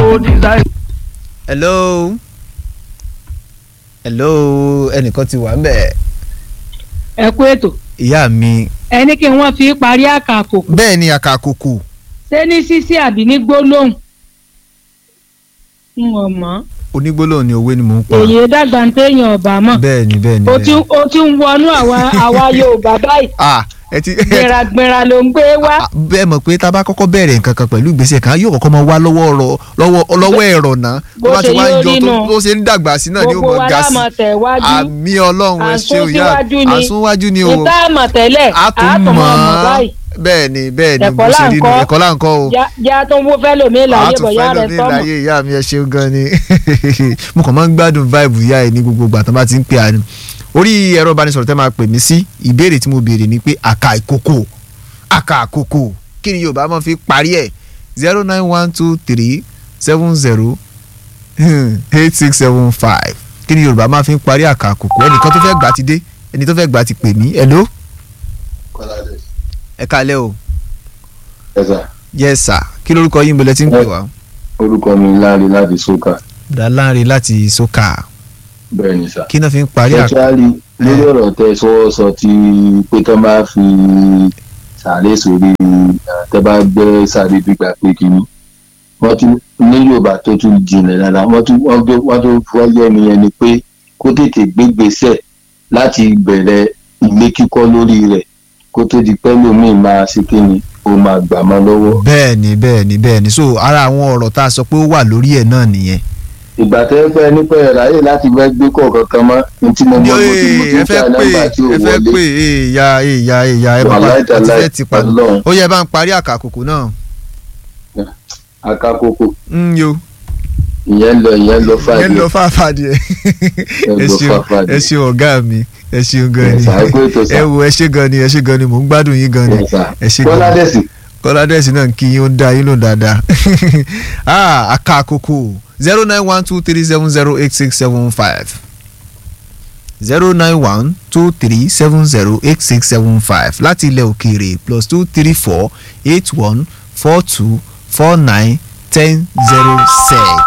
ó design. hello hello ẹnìkan ti wà ń bẹ̀ ẹ kú ètò ìyá mi ẹni kí wọ́n fi parí àkàkò bẹ́ẹ̀ ni àkàkùkù ṣé ní sísí àbí ní gbólóhùn n ò mọ̀ onígbólóhùn ni òwe ni mò ń pa èyí dàgbà ń téèyàn ọ̀bà mọ̀ bẹ́ẹ̀ ni bẹ́ẹ̀ ni o bẹ́ẹ̀ ti ni. o ti ń wọnú àwa àwa Yorùbá báyìí ah ẹ ti gbéragbéra ló ń gbé wá Ah, bẹ́ẹ̀ mọ̀ pé tá a bá kọ́kọ́ bẹ̀rẹ̀ nǹkan kan pẹ̀lú ìgbésẹ̀ kan yóò kọ́kọ́ máa wá lọ́wọ́ ọ̀rọ̀ lọ́wọ́ lọ́wọ́ ẹ̀rọ náà Bó tó bá ti ṣe wá ń yóò jọ rí tó nù. tó ṣe ń dàgbà sí náà ni ó gbogbo mọ̀ wa ga sí láàmọ̀ tẹ̀ wájú àmì ọlọ́run ẹ ṣe òyà àsúnwájú ni àsúnwájú ni o ìta àmọ̀ tẹ́lẹ̀ a tún àtọ̀ mọ̀ mọ̀ mọ̀ báyìí bẹ́ẹ̀ ni bẹ́ẹ̀ ni Ẹ̀kọ́ bó ṣe là ń rí nu kọ́. ẹ̀kọ́ là ń kọ́ o Já- já tó ń wó fẹ́ lómi láyé a tún bọ̀yá fẹ́ rẹ̀ lómi sọ́mọ̀ láyé ìyá mi ẹ ṣeun gan ni mo kàn máa ń gbádùn vibe ìyá ẹ ní gbogbo ìgbà tó bá ti ń pè á ni orí ẹ̀rọ ìbánisọ̀rọ̀ tẹ́ máa pè mí sí ìbéèrè tí mo béèrè ni pé àkà ìkòkò àkà àkòkò kí ni Yorùbá máa fi parí ẹ̀ zero nine one two three seven zero eight six seven five kí ni Yorùbá máa fi parí àkà àkòkò ẹnìkan tó fẹ́ gbà ti dé ẹni tó fẹ́ gbà ti pè mí hello ẹ kálẹ́ o ẹ̀sà yes sir kí lórúkọ yín bọ̀lẹ́ tí ń pè wá. orúkọ mi láre láti sókà dáláre láti sókà bẹ́ẹ̀ ni sà. kí náà fi ń parí àkà. sẹ́túrálì lórí ọ̀rọ̀ tẹ sọ́wọ́ sọ ti pé tán bá fi sàárè sórí tẹ bá gbẹ́ sàárè gbígbà pé kínní wọ́n tún ní yorùbá tó tún jinlẹ̀ dáadáa wọ́n tún wọ́n tó wọ́n tó fọ́yẹ́ nìyẹn ni pé kó tètè gbégbèsè láti bẹ̀rẹ̀ ilé kíkọ́ lórí rẹ̀ kó tó di pẹ́ lómi máa ṣe kínní ó máa gbà mọ́ lọ́wọ́. bẹ́ẹ̀ ni bẹ́ẹ̀ ni bẹ́ẹ̀ ni so ara àwọn ọ̀rọ̀ tá a sọ pé ó wà lórí ẹ̀ náà nìyẹn. ìgbà tẹ́ fẹ́ nípa ẹ̀ ráyè láti fẹ́ gbé kọ̀ọ̀kan kan mọ́ ní tí mo mọ bó ti mo ti ẹ ń fẹ́ ta pé nọ́mbà tí ò ẹ fẹ́ wọlé. pé ìyá ìyá ìyá ẹ bàbá Wàláì ẹ ti tàláì, fẹ́ ti pa Ọlọ́run. ó yẹ bá ń parí àkàkùkù náà. akakoko ń yo ìyẹn lọ ìyẹn lọ ẹ fàdí lọ fàáfàá díẹ̀ ẹ lọ ṣeun fàáfàá ẹ ṣeun ọ̀gá mi ẹ ṣeun gan ni Yes, sir. Ẹ kú ètò, sir. ẹ wo ẹ ṣe gan ni ẹ ṣe gan ni mò ń gbádùn yín gan ni ẹ ṣe gan ni. kọ́ládẹ́sì kọ́ládẹ́sì náà ń kí yín ó ń dá yín lò dáadáa ah aka àkókò zero nine one two three seven zero eight six seven five zero nine one two three seven zero eight six seven five láti ilẹ̀ òkèèrè plus two three four eight one four two four nine ten zero six.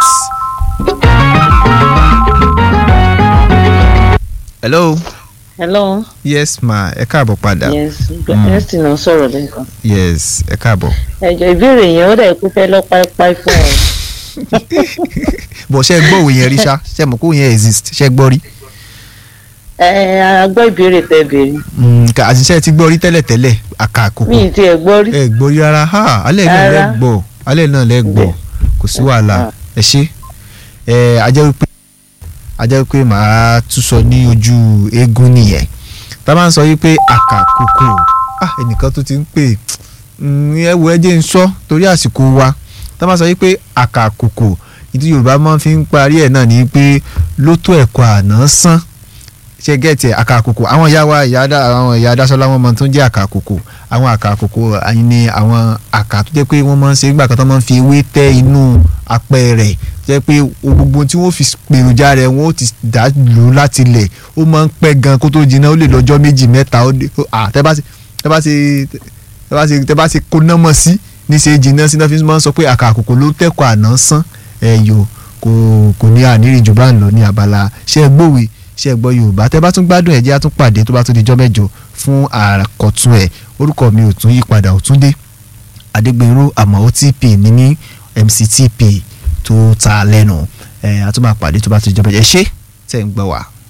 hello hello yes ma ẹ káàbọ̀ padà yes Mm. ẹsìn náà sọ̀rọ̀ lẹ́ẹ̀kan yes ẹ káàbọ̀. ẹjọ ìbéèrè yẹn ó dà pé fẹ́ lọ páípáí fún ọ bọ̀ ṣe gbọ́ òwe yẹn rí ṣá ṣe mọ̀ kó yẹn exist ṣe gbọ́ rí. ẹ a gbọ́ ìbéèrè tẹ́ béèrè Mm, kà àṣìṣe ti gbọ́ rí tẹ́lẹ̀tẹ́lẹ̀ àkàkùkù mi ì tiẹ̀ gbọ́ rí ẹ gbọ́ rí rárá ha alẹ́ náà lẹ́ Rárá. gbọ́ alẹ́ náà lẹ́ gbọ́ kò sí wàhálà ẹ ṣe ẹ ajẹ́ wípé ajẹ́ wípé màá tún sọ ní ojú eégún nìyẹn tá a máa ń sọ wípé àkàkùkù ah ẹnìkan tó ti ń pè mm, ẹ wo ẹ jẹ́ ń sọ torí àsìkò wa tá a máa sọ wípé àkàkùkù ìdí Yorùbá máa fi ń parí ẹ̀ náà ní pé ló tó ẹ̀kọ́ àná sán ṣe gẹ́ẹ̀tì àkàkùkù àwọn ìyá wa ìyá dá àwọn ìyá dásọ́lá wọn máa tún jẹ́ àkàkùkù àwọn àkàkùkù àyìn ni àwọn àkà tó jẹ́ pé wọ́n máa ń ṣe nígbà kan tó máa ń fi ewé tẹ́ inú apẹ rẹ̀ jẹ́ pé gbogbo tí wọ́n fi pèròjà rẹ̀ wọ́n ó ti dá lù ú láti lẹ̀ ó máa ń pẹ́ gan kó tó jiná ó lè lọ́jọ́ méjì mẹ́ta ó dé à tẹ́ bá ti tẹ́ bá ti tẹ́ bá ti tẹ́ bá ti kóná mọ́ sí ní ṣe jiná sí náà fi máa ń sọ pé àkàkùkù ló tẹ́kọ̀ àná sán ẹ̀yọ́ kò kò ní àníríjù bá ń lọ ní abala ṣé ẹ gbòwe ṣé ẹ gbọ́ yorùbá tẹ́ bá tún gbádùn ẹ̀ jẹ́ á tún pàdé tó bá tún di jọ́ mẹ́jọ fún àkọ́tún ẹ̀ orúkọ mi ò tún yí padà ò tún dé adégbèrú àmọ́ otp ní ní mctp tó ta lẹ́nu ẹ̀ á tún máa pàdé tó bá tún di jọ́ mẹ́jọ ẹ ṣé tẹ́ ń gbọ́ wá.